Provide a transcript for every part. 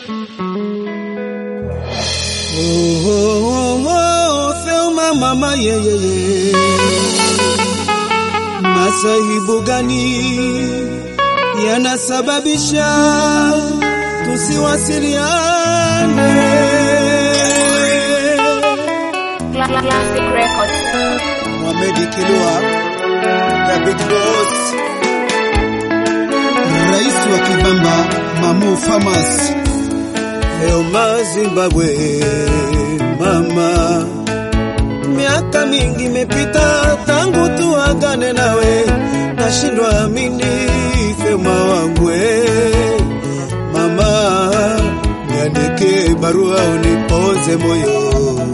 Oh, oh, oh, Thelma mama yeyeye, masaibu gani yanasababisha tusiwasiliane? Classic Records. Mohamed Kilua, the big boss, rais wa Kibamba, Mamu Farmers, Elma Zimbabwe, mama, miaka mingi imepita tangu tuagane nawe, nashindwa amini Thelma wangwe, mama, niandike barua unipoze moyo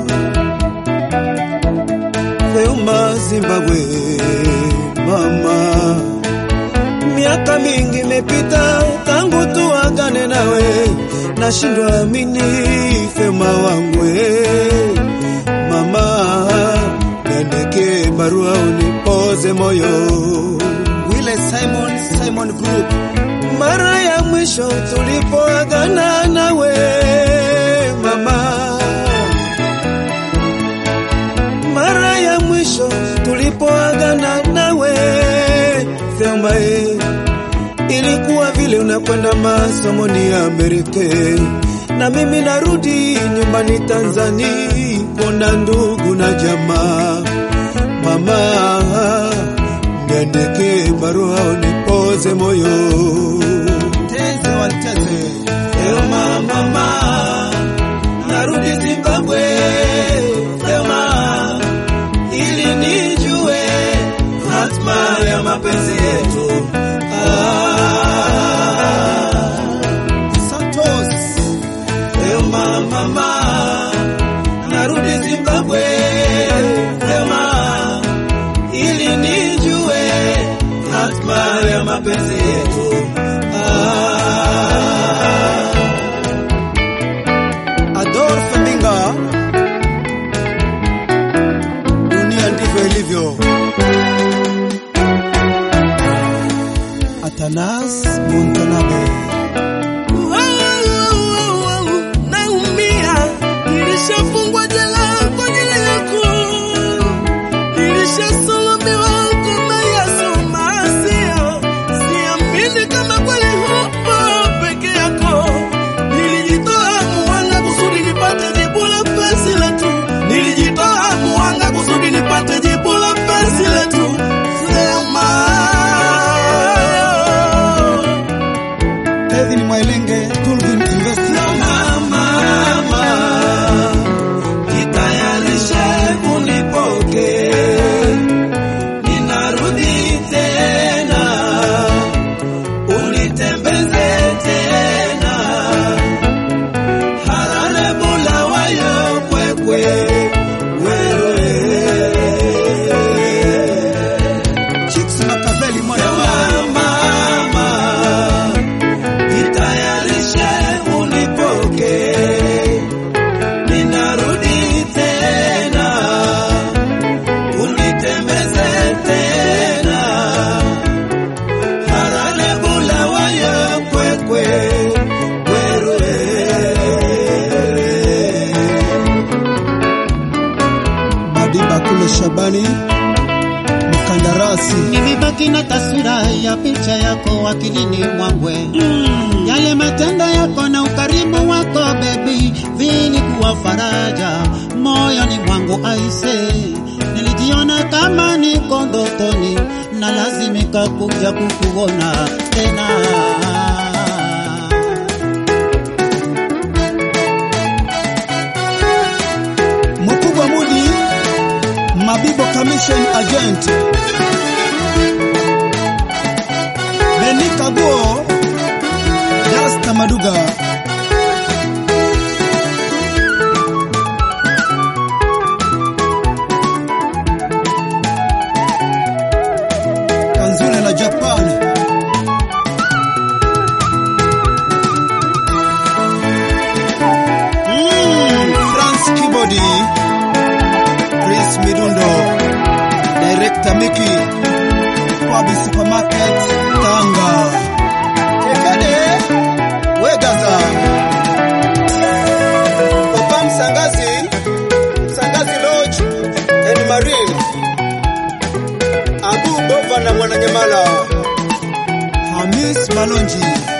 Thelma Zimbabwe, mama, miaka mingi imepita tangu tuagane nawe, nashindwa amini Thelma wangwe, mama, niandike barua unipoze moyo. Wile Simon, Simon Group, mara ya mwisho tulipoagana nawe mama mara ya mwisho tulipoagana nawe Thelma, eh, ilikuwa vile unakwenda masomoni ya Amerika na mimi narudi nyumbani Tanzania kuona ndugu na jamaa. Mama, niandike barua unipoze moyo. Teze wateze Thelma, mama, narudi Zimbabwe Thelma, ili nijue hatma ya mapenzi yetu. Ah, Santos, Thelma mama, narudi Zimbabwe. Thelma, ili nijue hatma ya mapenzi yetu. Ah, Adolphe Mbinga dunia ndivyo ilivyo. Atanas Montanabe Naumia, nilishafungwa jela kwa ajili yako, nilishasulubiwa kama Yesu Masia. Siamini kama kweli hupo peke yako. Nilijitoa muhanga kusudi nipate jibu la penzi letu, nilijitoa muhanga kusudi nipate jibu la penzi letu. Sema Kevin Mwailenge Tulvin Investment mama, jitayarishe unipoke, ninarudi tena, unitembeze tena, harare bulawayo kwekwe wewe Chicks Makaveli mwana wa mama, jitayarishe unipoke, ninarudi tena, unitembeze tena, harale bulawayo kwekwe werwe Madiba kule Shabani mkandarasi Nimebaki na taswira ya picha yako akilini mwangwe yale matendo yako na ukarimu wako bebi vilikuwa faraja moyoni mwangu aise nilijiona kama niko ndotoni na lazimika kuja kukuona tena Mkubwa Mudi Mabibo Commission Agent Beni Kaguo Dasta Maduga Kanzune na Japan Mm, France Kibodi Chris Midundo Director Miki Wabi Supermarket Tanga Tekade Wegaza Marine, Abu Bova na Mwananyamala, Hamis Malonji